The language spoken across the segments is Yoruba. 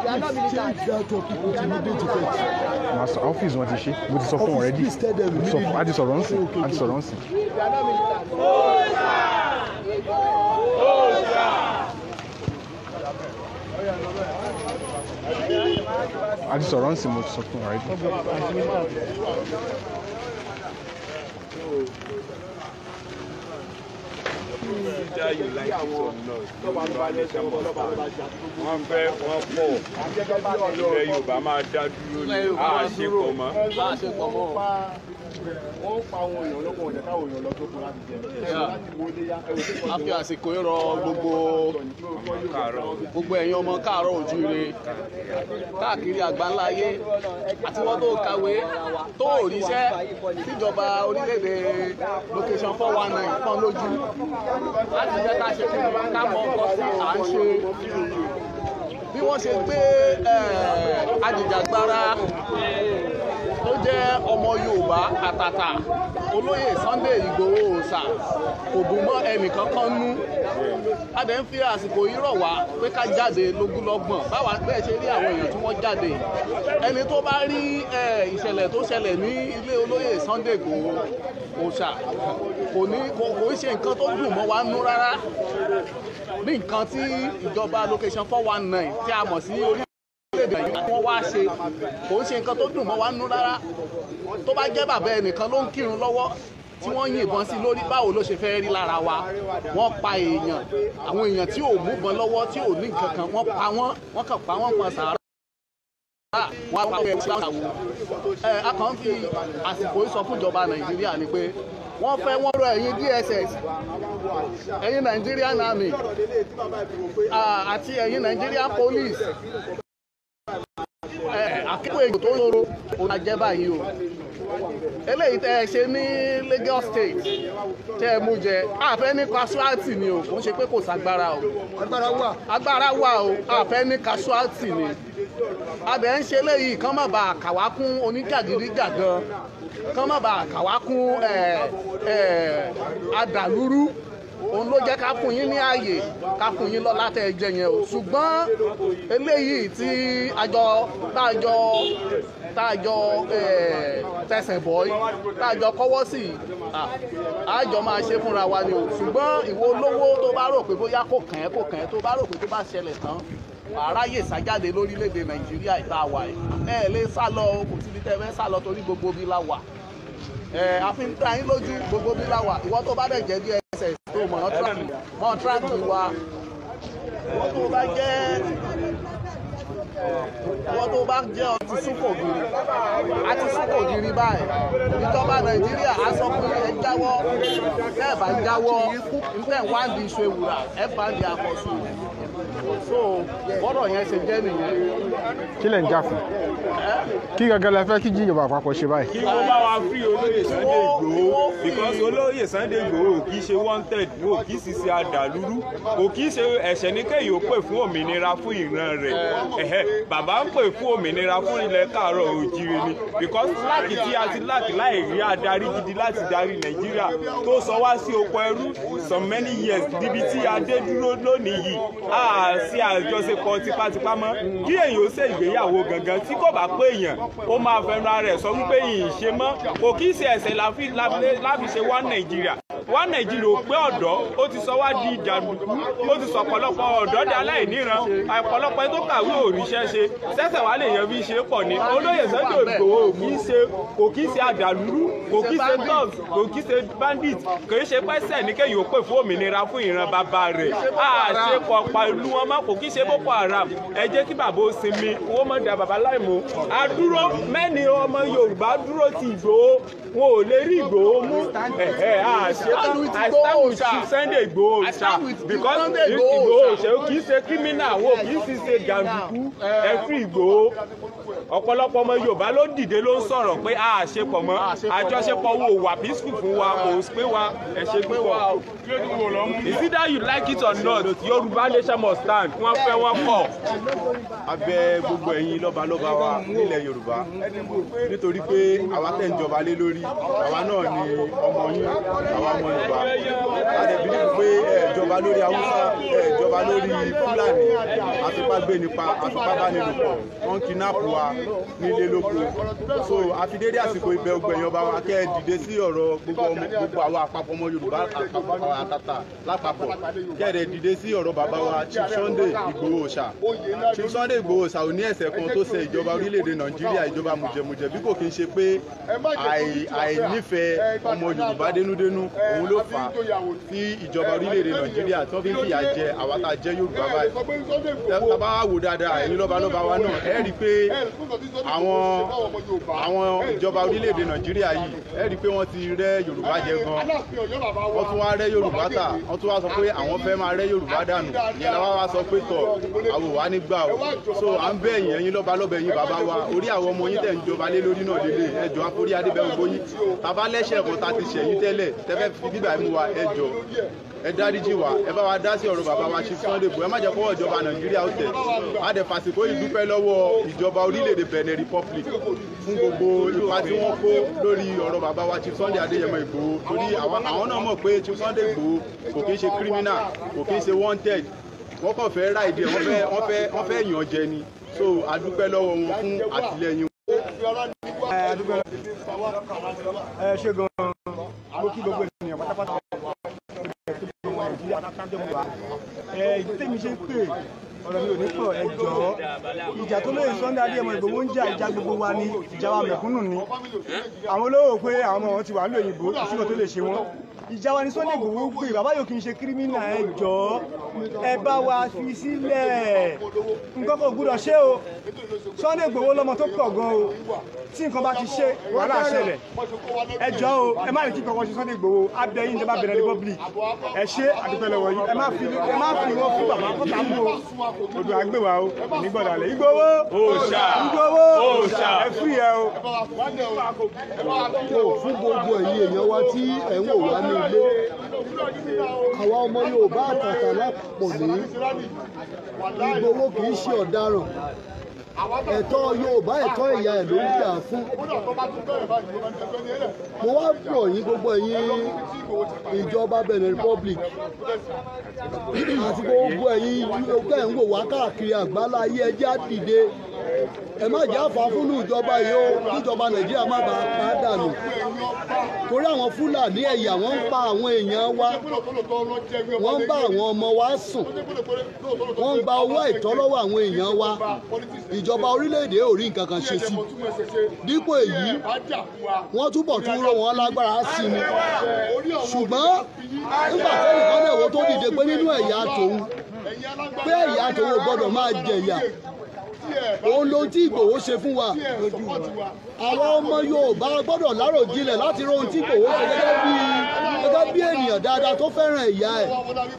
Please change that topic with immediate effect. màá sọ ọ́fíìsì wọn ti ṣe mo ti sọ fún wọn rẹ́dí Please tell them mo ti sọ fún a ti sọ̀rọ̀ ń sìn Okay, okay, a ti sọ̀rọ̀ ń sìn. a ti sọ̀rọ̀ ń sìn mo ti sọ fún wọn rẹ́dí. Either you like it or not, Yorùbá nation must stand. Wọ́n fẹ́ wọ́n pọ̀. Ilẹ̀ Yorùbá máa dá dúró ní àṣepọ̀ mọ́. wọ́n pa àwọn èèyàn lọ́wọ́ ọ̀dẹ̀ káwọn èèyàn lọ tó kù láti jẹ. láti wo ilé yá ẹ̀rọ tó a fi àsìkò yìí rọ gbogbo Kàárọ̀. gbogbo ẹ̀yin ọmọ káàárọ̀ òjíire káàkiri àgbáńlá ayé àti wọ́n tó kàwé tó ò ríṣẹ́ tíjọba orílẹ̀-èdè location four one nine pọ́n lójú láti jẹ́ ká ṣe kí ni ká mọ ọkọ sí à ń ṣe bí wọ́n ṣe gbé eh, ajìjàgbara tó jẹ́ ọmọ Yorùbá àtàtà olóyè Sunday Ìgbòho Òòṣà kò dùn mọ́ ẹnìkan kan nú a dẹ̀ ń fi àsìkò yìí rọ̀ wá pé ká jáde lógúnlọ́gbọ̀n báwa bẹ́ẹ̀ ṣe rí àwọn èèyàn tí wọ́n jáde ẹni tó bá rí eh, ìṣẹ̀lẹ̀ tó ṣẹlẹ̀ ní ilé olóyè Sunday Ìgbòho Òòṣà kò ní kò kò ń ṣe nǹkan tó dùn mọ́ wa nú rárá ní nǹkan tí ìjọba location four one nine tí a mọ̀ sí orí orílẹ̀-èdè yìí wọ́n wá ṣe kò ń ṣe nǹkan tó dùn mọ́ wa nú rárá tó bá jẹ́ bàbá ẹnìkan ló ń kírun lọ́wọ́ tí wọ́n yìnbọn sí lórí báwo ló ṣe fẹ́ rí lára wa wọ́n pa èèyàn àwọn èèyàn tí ò múbọn lọ́wọ́ tí ò ní nǹkan kan wọ́n pa wọ́n wọ́n kàn pa wọ́n pọn sàárà wọ́n á pa ẹ̀ sí àwọn ẹ̀ a kàn ń fi àsìkò yìí sọ fún ìjọba nàìjíríà ni pé wọ́n fẹ́ wọ́n rọ ẹ̀yin DSS ẹ̀yin Nigerian Army ah, àti ẹ̀yin Nigerian Police àkókò ègbò tó ń loro òun àjẹ́ báyìí o eléyìí tẹ́ ẹ ṣe ní Lagos State tẹ́ ẹ mú jẹ àfẹ́ ní casualty ni o kò ń ṣe pé kò ságbára o agbára wà agbára wà o àfẹ́ ní casualty ni abẹ ń ṣe léyìí kán má bàa kàwá kún oníjàgídíjàgan kán má bàa kàwá kún ẹ ẹ adàlúrú òun ló jẹ́ ká fún yín ní ààyè ká fún yín lọ́lá tẹ́ ẹ jẹ yẹn o ṣùgbọ́n eléyìí tí àjọ táàjọ táàjọ tẹsẹ̀ bọ́ táàjọ kọ́wọ́ sí ah, àjọ máa ṣe fúnra wa ni o ṣùgbọ́n ìwọ olówó tó bá rò pé bóyá kò kàn ẹ́ kò kàn ẹ́ tó bá rò pé tó bá ṣẹlẹ̀ tán àráyè sájáde lórílẹ̀‐èdè nàìjíríà ìta wà ẹ̀ ẹ̀ lè sá lọ kò síbi tẹ́ ẹ fẹ́ sá lọ torí gbogbo bí la wà ẹ̀ àfi ń ta yín lójú gbogbo bí la wà ìwọ tó bá dẹ̀ jẹ́ DSS tó mọ̀ ọ́ tíráàkì mọ̀ ọ́ tíráàkì wa ìwọ tó bá jẹ́ ìwọ tó bá jẹ́ ọtí súnkò gírí àti súnkò gírí báyìí ìjọba nàìjíríà á sọ pé ẹ jáwọ́ tẹ́ ẹ bá jáwọ́ ntẹ̀ wá di iṣu ewùrà ẹ bá di àkọsù so bọ́dọ̀ yẹn ṣe jẹ́ nìyẹn. kí lẹ̀ ń jà fún kí gangan la fẹ́ kí jíjọba àpapọ̀ ṣe báyìí. kí wọ́n bá wa free olóyè Sunday Igboho because olóyè Sunday Igboho kì í ṣe wanted o kì í sì ṣe àdàlúrú kò kì í ṣe ẹ̀ṣẹ̀ ní kéyìí ó pè fún òmìnira fún ìran rẹ̀ ẹ̀hẹ́ bàbá ń pè fún òmìnira fún ilẹ̀ káàárọ̀ òjìrì ni because láàkì tí a ti láàkì láì rí adarí gidi láti darí Nàìjíríà tó sọ wá sí oko ẹrú some many years níbi tí a dé dúró lónìí yìí a sí àjọṣepọ̀ tipátipá mọ́ kí èyàn ó ṣe ìgbéyàwó gangan tí kò bá pé èèyàn ó máa fẹnu ara ẹ̀ sọ wípé yìí ṣe mọ́ kò kí í ṣe ẹ̀ṣẹ̀ láfi láfi- láfi ṣe wá Nàìjíríà wá Nàìjíríà ò pé ọ̀dọ́ ó ti sọ wá di ìjàdùkú ó ti sọ ọ̀pọ̀lọpọ̀ ọ̀dọ́ di aláìníran ọ̀pọ̀lọpọ̀ ẹni tó kàwé òrìṣẹ́ ṣe sẹ́sẹ̀ wá lè yan bí ṣe pọ̀ ní olóyè Sunday Igboho kì í ṣe kò kì í ṣe àdàlúrú kò kì í ṣe thugs kò kì í ṣe bandit kò í ṣe pẹ́sẹ̀ ní kéyìí ó pè fún òmìnira fún ìran bàbá rẹ̀ àṣepọ̀ pẹ̀lú wọn mọ́ kò kì í ṣe Boko Haram ẹ jẹ́ kí bàbá ó sinmi owó mọ̀ dà bàbá láìmọ̀ àdúró mẹ́ni ọmọ Yorùbá dúró ti Ìgbòho wọn ò lè rí Ìgbòho mú ẹ̀ẹ́ àṣetán stand with I Igboho stand with Oòṣà. Sunday Igboho I stand with Oòṣà because Sunday Igboho Igboho Oòṣà. Oòṣà kì í ṣe criminal wọn kì í sì ṣe jàǹdùkú ẹ fún Ìgbòho ọ̀pọ̀lọpọ̀ ọmọ Yorùbá ló dìde ló ń sọ̀rọ̀ pé a àṣepọ̀ mọ́ àjọṣepọ̀ wo wà peaceful fún wa kò pé wa ẹ ṣe púpọ̀ is either you like it or not Yorùbá nation must stand wọ́n fẹ́ wọ́n kọ̀. abẹ gbogbo ẹ̀yin lọ́balọ́ba wa nílẹ̀ yorùbá nítorí pé àwa tẹ̀ ń jọba lé lórí àwa náà ni ọmọ yín àwa ọmọ ọmọ yorùbá a dẹ̀ bí nípa pé ẹ jọba lórí haúsá ẹ jọba lórí fúlàní àfipágbé nípa àfipábánilòpọ̀ wọ́n kidnap wa nílé lóko so àfidédé àsìkò ibẹ̀ ògbẹ̀yìn ọba wa kẹ́ ẹ dìde sí ọ̀rọ̀ gbogbo ọmọ gbogbo àwọn àpapọ̀ ọmọ yorùbá àpapọ̀ àtàtà lápapọ̀ kẹ́ ẹ dìde sí ọ̀rọ̀ bàbá wa chief sunday ìgbòho ṣá chief sunday ìgbòho ṣá ò ní ẹ̀ṣẹ̀ kan tó ṣe ìjọba orílẹ̀-èdè nàìjíríà ìjọba mùjẹmùjẹ bí kò kí n ṣe pé àì- àìnífẹ̀ẹ́ ọmọ yorùbá dénúdénú òun ló fà á tí ìjọba orílẹ̀-èdè nàìjíríà tó fi ń fìyà jẹ àwa tá a jẹ́ yorùbá báyìí tá bá wà wò dáadáa ẹ̀yin lọ́balọ́ba wa náà ẹ rí i pé àwọn àwọn ìjọba orílẹ̀-èdè nàìjíríà yìí ẹ rí i pé wọ́n ti rẹ́ yorùbá jẹ gan wọ́n tún wá rẹ́ yorùbá tà wọ́n tún wá sọ pé àwọn fẹ́ máa rẹ́ yorùbá dànù ìyẹn la wá wá sọ pé tọ̀ àwọn wà nígbà o so à ń bẹ̀ yín ẹ̀yin lọ́balọ́ba ẹ̀yin bàbá wa orí àwọn ọmọ yín tẹ̀ ń jọba lé lórí náà lélẹ̀ ẹjọ́ àforí adébẹ̀wò gbóyin tàbá lẹ́sẹ̀ kan ta ti ṣẹ̀yìn tẹ́lẹ̀ tẹ́fẹ́ fi bíbà mú wa ẹjọ́ ẹ dáríjì wá ẹ bá wa dá sí ọ̀rọ̀ bàbá wa Chief Sunday Igboho ẹ má jẹ́ kọ́wọ́ ìjọba nàìjíríà ó tẹ̀ á dẹ̀ fàsìkò yìí dúpẹ́ lọ́wọ́ ìjọba orílẹ̀-èdè Benin Republic fún gbogbo ipa tí wọ́n kó lórí ọ̀rọ̀ bàbá wa Chief Sunday Adéyẹmọ Igboho torí àwọn àwọn náà mọ̀ pé Chief Sunday Igboho kò kí ń ṣe criminal kò kí ń ṣe wanted wọ́n kàn fẹ́ ra ìdí ẹ̀ wọ́n fẹ́ wọ́n fẹ́ wọ́n fẹ́ yàn jẹ ni so a dúpẹ́ lọ́wọ́ wọn fún àtìlẹyìn ẹ ṣe gan-an mo kí gbogbo ènìyàn pátápátá ọmọ nàìjíríà pátápátá ẹ ìdí tèmi ṣe ń pè ọ̀rọ̀ mi ò ní pọ̀ ẹ jọ̀ọ́ ìjà tó lóye Sunday Adéyẹmọ Ìgbòho ń jà ìjà gbogbo wa ni ìjà wa mẹ̀kúnnù ni àwọn olówó pé àwọn ọmọ wọn ti wà ní òyìnbó ìṣúná tó lè ṣe wọn ìjà wa ni Sunday Ìgbòho gbé bàbá yóò kì í ṣe kírímínà ẹ jọ̀ọ́ ẹ bá wa fi sílẹ̀ nǹkan kò gbúdọ̀ ṣe o Sunday Ìgbòho lọ́mọ tó pọ̀ gan o tí nǹkan bá ti ṣe wàhálà ṣẹlẹ̀ ẹ jọ̀ọ́ o ẹ má lè kí kankan ṣe Sunday Ìgbòho abẹ́yìn ìjọba Benin Republic ẹ ṣe àdúpẹ́ lọ́wọ́ yìí ẹ má fi ẹ má fi wọ́n fún bàbá kọ́tà mú o odò àgbèwà o ìnígbọ̀dàlẹ̀ Ìgbòho Òòṣà. Ìgbòho Òòṣà. ẹ fún yẹ o. tó fún gbogbo ẹ̀yin èèyàn wa tí ẹ̀ ń wò wá ní ilé àwa ọmọ yorùbá àtàtà lápapọ̀ ní Ìgbòho kì í ṣe ọ̀daràn ẹ̀tọ́ yorùbá ẹ̀tọ́ ìyá ẹ̀ ló ń jà fún mo wá pọ̀ yín gbogbo ẹ̀yin ìjọba Benin Republic àti gbogbo ẹ̀yin ọgbẹ́ ń wò wá káàkiri àgbálá ayé ẹjẹ́ á dìde ẹ má jẹ́ àfà fúnlù ìjọba yìí ó kíjọba nàìjíríà má bàa pa á dànù torí àwọn fúlàní ẹ̀yà wọ́n ń pa àwọn èèyàn wa wọ́n ń bá àwọn ọmọ wa sùn wọ́n ń gba owó àìtọ́ lọ́wọ́ àwọn èèyàn wa ìjọba orílẹ̀-èdè ò rí nǹkan kan ṣe sí dípò èyí wọ́n túbọ̀ tún rọ̀ wọ́n lágbára sí ni ṣùgbọ́n nígbà tẹ́nìkan lè wo tó dìde pé nínú ẹ̀yà tòun pé ẹ̀yà tòun ò gbọ́dọ̀ máa jẹ̀yà òun ló tí Ìgbòho ṣe fún wa àwọn ọmọ Yorùbá gbọ́dọ̀ láròjinlẹ̀ láti ro ohun tí Ìgbòho ṣe gẹ́gẹ́ bí gẹ́gẹ́ bí ènìyàn dáadáa tó fẹ́ràn ìyá ẹ̀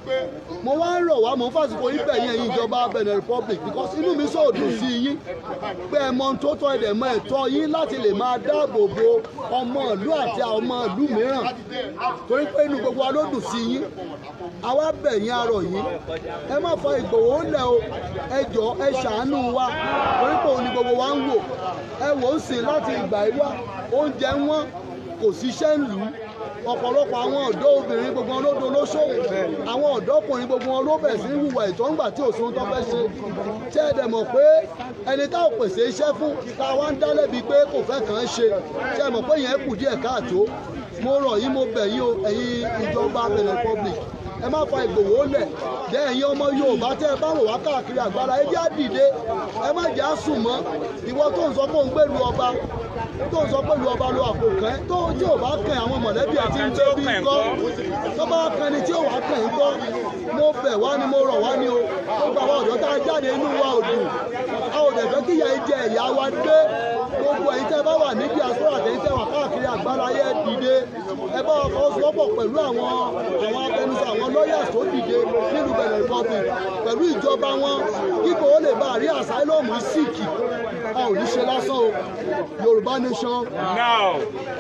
mo wá ń rọ̀ wá mo ń fàsìkò yín bẹ̀yìn ẹ̀yin ìjọba Benin Republic because inú mi sọ òdùn sí yín pé ẹ mọ ohun tó tọ́ ẹ̀dẹ̀ mọ ẹ̀tọ́ yín láti lè máa dáàbò bo ọmọ ìlú àti àwọn ọmọ ìlú mìíràn torí pé inú gbogbo wa ló dùn sí yín àwa bẹ̀yìn arọ̀ yín ẹ má fa Ìgbòho lẹ̀ o ẹ jọ ẹ ṣàánú wa torí pé òun ni gbogbo wa ń wò ẹ wò ó sìn láti ìgbà yìí wá oúnjẹ wọn kò síṣẹ́ ń lù ú ọ̀pọ̀lọpọ̀ àwọn ọ̀dọ́ obìnrin gbogbo wọn ló dolóṣòwò àwọn ọ̀dọ́kùnrin gbogbo wọn ló bẹ̀ sí hùwà ìtọ́ ńgbà tí òṣùwọ̀n tó fẹ́ ṣe ṣé ẹ dẹ̀ mọ̀ pé ẹni tá ò pèsè iṣẹ́ fún tá a wá ń dá lẹ́bi pé kò fẹ́ kàn án ṣe ṣé ẹ mọ̀ pé yẹn kù díẹ̀ káàtó mo rọ̀ yín mo bẹ̀ yín o ẹ̀yin ìjọba Benin Republic ẹ má fa Ìgbòho lẹ̀ jẹ́ ẹ̀yin ọmọ Yorùbá tẹ́ ẹ bá wò wá káàkiri àgbára ẹ jẹ́ àdìde ẹ má jẹ́ àsùn mọ́ ìwọ tó ń sọ pé òun gbèlú ọba tó ń sọ pé ìlú ọba ló àpò kẹ́ tó tí ò bá kẹ́ àwọn mọ̀lẹ́bí ẹ̀ tí ń gbé bí ńkọ́ tó bá kẹ́ ni tí ò wá kẹ́ ńkọ́ mo bẹ̀ wá ni mo rọ̀ wá ni o ó gba àwọn ọ̀dọ́ tá a jáde inú wa ò dùn a ò dẹ̀ fẹ́ kí ìyà ìjẹ ìyá wa dé gbogbo ẹ̀yin tẹ́ bá wà ní diaspora àtẹ̀yìn tẹ́ wà káàkiri àgbára ayé dìde ẹ bá wọn fọwọ́sowọ́pọ̀ pẹ̀lú àwọn àwọn abẹnusọ àwọn lawyers tó dìde nílùú Benin Republic pẹ̀lú ìjọba wọn kíkó ó lè bá àrí àsáílọ́ọ̀mù síìkì a ò ní ṣe lásán o Yorùbá nation. now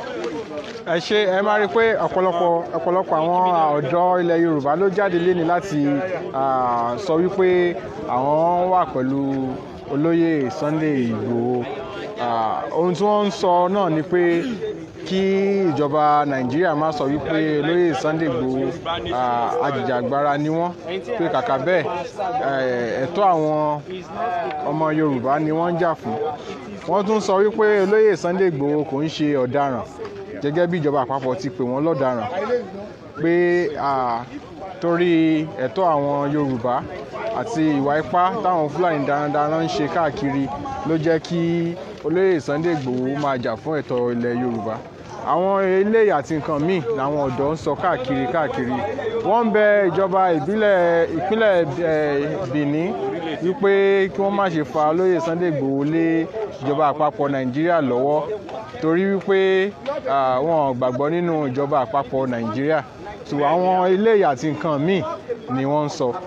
ẹ ṣe ẹ máa rí i pé ọ̀pọ̀lọpọ̀ ọ̀pọ̀lọpọ̀ àwọn ọ̀dọ́ ilẹ̀ Yorùbá ló jáde léni láti ah, sọ wípé àwọn wà pẹ̀lú olóyè Sunday Ìgbòho Ah, ohun tí wọ́n ń sọ náà ni pé kí ìjọba nàìjíríà má sọ wípé olóyè sunday igbòho ah, ajìjàgbara ni wọ́n pé kàkà bẹ́ẹ̀ eh, ẹ̀tọ́ àwọn ọmọ yorùbá ni wọ́n ń jà fún wọ́n tún sọ wípé olóyè sunday igbòho kò ń ṣe ọ̀daràn gẹ́gẹ́ bí ìjọba àpapọ̀ ti pè wọ́n lọ́daràn pé ah, torí ẹ̀tọ́ àwọn yorùbá àti ìwà ipá táwọn fúlàní darandaran ń ṣe káàkiri ló jẹ́ kí olóyè sunday igbòho máa jà fún ẹ̀tọ́ ilẹ̀ yorùbá àwọn eléyìí àti nǹkan míì làwọn ọ̀dọ́ ń sọ káàkiri káàkiri wọ́n ń bẹ ìjọba ìbílẹ̀ ìpínlẹ̀ eh, benin wípé kí wọ́n má ṣe fa olóyè sunday igbòho lé ìjọba àpapọ̀ nàìjíríà lọ́wọ́ torí wípé ah, wọn ò gbàgbọ́ nínú ìjọba àpapọ̀ nàìjíríà so àwọn eléyìí àti nǹkan míì ni wọ́n ń sọ.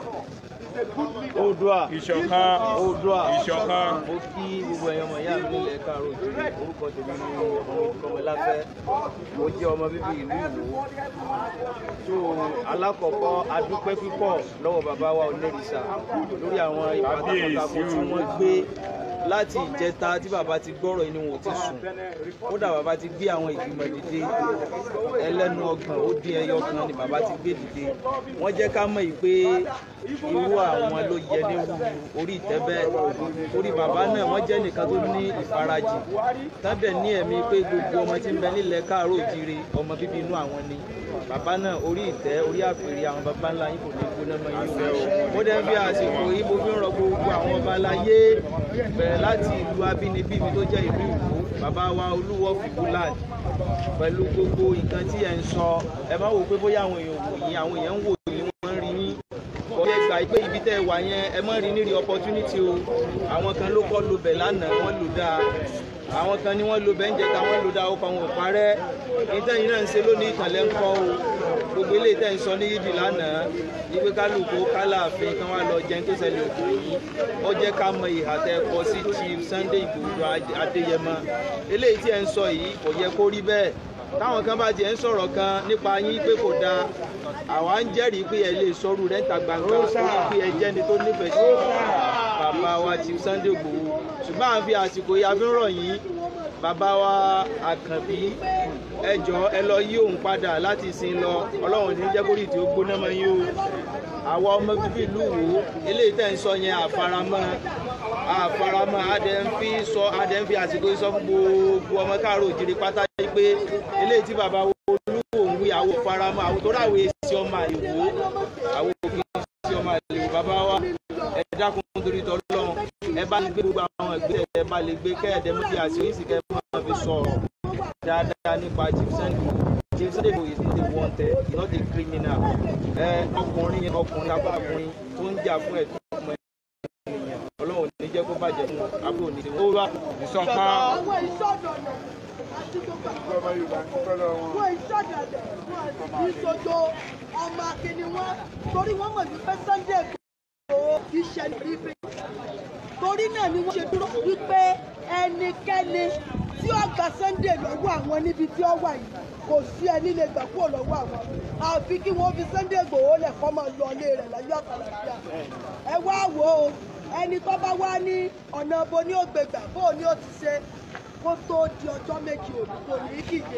oòdùà ìṣọ̀kan oòdùà ìṣọ̀kan mo kí gbogbo ẹ̀yàn ọmọ ìyá mi nílẹ̀ káàárọ̀ òjòrè orúkọ tèmi ní ọmọ ìkọmọláfẹ́ mo jẹ́ ọmọ bíbí ìlú ìwò tó alákọ̀ọ́kọ́ adúpẹ́ púpọ̀ lọ́wọ́ bàbá wa onírìṣà lórí àwọn ìpàtàkùn tí wọ́n gbé láti ìjẹta tí bàbá ti gbọ́rọ̀ inú wọn ti sùn kódà bàbá ti gbé àwọn ìgbìmọ̀ dìde ẹlẹ́nu ọgbọ̀n ó dín ẹyọ kan ni bàbá ti gbé dìde wọ́n jẹ́ ká mọ̀ yìí pé irú àwọn ló yẹ ní orí ìtẹ́ bẹ́ẹ̀ orí bàbá náà wọ́n jẹ́ nìkan tó ní ìfarajì tábẹ̀ ní ẹ̀mí pé gbogbo ọmọ tí ń bẹ nílẹ̀ káàárọ̀ òjìire ọmọ bíbí inú àwọn ni bàbá náà orí ìtẹ́ orí àpèrè àwọn bàbá ńlá yìí kò ní gbóná mọ́ yín o mo dẹ́ bí àsìkò yìí mo fi ń rọ gbogbo àwọn ọba aláyé bẹ̀rẹ̀ láti ìlú abínibí mi tó jẹ́ ìlú ìwò bàbá wa olúwo fìbúláàdì pẹ̀lú gbogbo nǹkan tí ẹ̀ ń sọ ẹ má wò pé bóyá àwọn èèyàn wò yín àwọn èèyàn ń wò yín wọ́n ń rí yín ọ̀yẹ́ gbà pé ibi tẹ́ ẹ wà yẹn ẹ mọ́ rí nírí opportunity o àwọn kan ló kọ́ lo bẹ̀ lánàá wọ́n lò dáa àwọn kan ní wọ́n lo bẹ̀ ń jẹta wọ́n lò dáa ọkọ̀ wọn ò parẹ́ ìtẹ́yìn náà ń ṣe lónìí ìkànlẹ̀ ń kọ́ o gbogbo ilé ìtẹ́ ń sọ ní yídì lánàá ìwé kálukú kálàfin kan wá lọ jẹun tó ṣẹlẹ̀ òkú yìí ó jẹ́ ká mọ ìhà tẹ́ kọ sí chief sunday igbòho adéyẹmọ eléyìí tí ẹ ń sọ yìí kò yẹ kó rí bẹ́ẹ̀ táwọn kan bá tiẹ̀ ń sọ̀rọ̀ kan nípa yín pé kò dáa àwa ń jẹ́rìí pé ẹ lè sọ̀rọ̀ rẹ̀ ń ta gbangba torí pé ẹ jẹ́ ni tó nífẹ̀ẹ́ sí bàbá wa chief sunday igbòho ṣùgbọ́n à ń fi àsìkò yìí a fi ń rọ̀ yín bàbá wa àkànbí ẹ jọ ẹ lọ yí òun padà láti sin lọ ọlọ́run ní jẹ́ kórìí tí ó gbóná mọ́ yín o àwa ọmọ bíbí ìlú wo eléyìí tẹ̀ ń sọ yẹn àfaramọ́ àfaramọ́ adẹ ń fi sọ adẹ ń fi àsìkò yìí sọ fún gbogbo ọmọ káàró òjìrì pátá yìí pé eléyìí tí bàbá wo olúwo ń wí àwọn faramọ́ àwọn tó ráwé sí ọmọ àlèwò àwọn òfin sí ọmọ àlèwò bàbá wa ẹ dákun torí tọ́lọ́run ẹ bá lè gbé gbogbo àwọn ìgbésẹ̀ ẹ bá lè gbé kẹ́ẹ̀dẹ́ mọ́ bí àsìkò yìí sì kẹ́ máa fi sọ̀rọ̀ dáadáa nípa chief sunday chief sunday is not a wanted he not a criminal ẹ ọkùnrin yẹn ọkùnrin abákùnrin tó ń jà fún ẹ̀tọ́ ọmọ ènìyàn ọlọ́run ò ní jẹ́ kó bàjẹ́ fún abúlé òní ó wá ìṣọ̀kan àwọn ìṣọ̀dọ̀dọ̀ àti gbogbo àwọn wọn ìṣọ̀dọ̀dọ̀ wọn ìṣojo ọmọ akíní wọn torí wọn mọ̀ wípé sunday Igboho iṣẹ́ níbi torí náà ni wọ́n ṣe dúró wípé ẹnikẹ́ni tí ó gba sunday lọ́wọ́ àwọn níbi tí ó wà yìí kò sí ẹni lè gbà kúrò lọ́wọ́ àwọn àfi kí wọ́n fi sunday Igboho lẹ̀ kọ́ máa lọ ilé rẹ̀ láyọ̀ àtàlàfíà ẹ wá wò ó ẹni tó bá wá ní ọ̀nà bo ni ó gbégbà bó ni ó ti ṣe kó tó di ọjọ́ méjì òní kò ní kíje.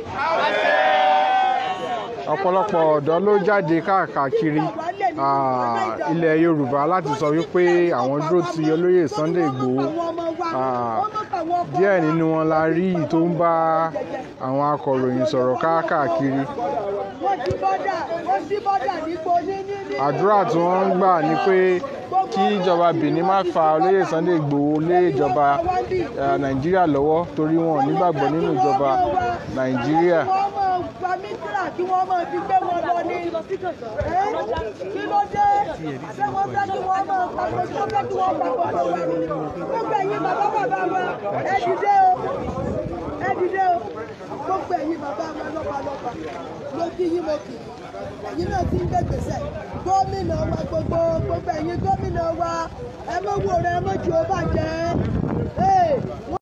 ọ̀pọ̀lọpọ̀ ọ̀dọ́ ló jáde káàkiri ah, ilẹ̀ yorùbá láti sọ wípé àwọn dúró ti olóyè sunday igbòho Ah, díẹ̀ nínú wọn la rí i tó ń bá àwọn akọ̀ròyìn sọ̀rọ̀ káàkiri wọ́n ti bọ́dà wọ́n ti bọ́dà nípo ní ní ní. àdúrà tí wọ́n ń gbà ni pé kí ìjọba benin má fa olóyè sunday igbòho lé ìjọba eh, nàìjíríà lọ́wọ́ torí wọn ò nígbàgbọ́ nínú ìjọba nàìjíríà. wọ́n máa gba mítíra kí wọ́n máa fi gbé wọn lọ ní Ẹ́, kí ló dé ṣé wọ́n fẹ́ kí wọ́n máa pa pé kí wọ́n fẹ́ kí wọ́n pa gbogbo wa ni gbogbo ẹ̀yin bàbá bàbá wa ẹ dìde o ẹ dìde o gbogbo ẹ̀yin bàbá wa lọ́balọ́ba ló kí yín mo kì ẹ̀yin náà ti ń gbé gbèsè gómìnà wa gbogbo gbogbo ẹ̀yin gómìnà wa ẹ mọ̀ wò rẹ ẹ mọ̀ jù ó bàjẹ́.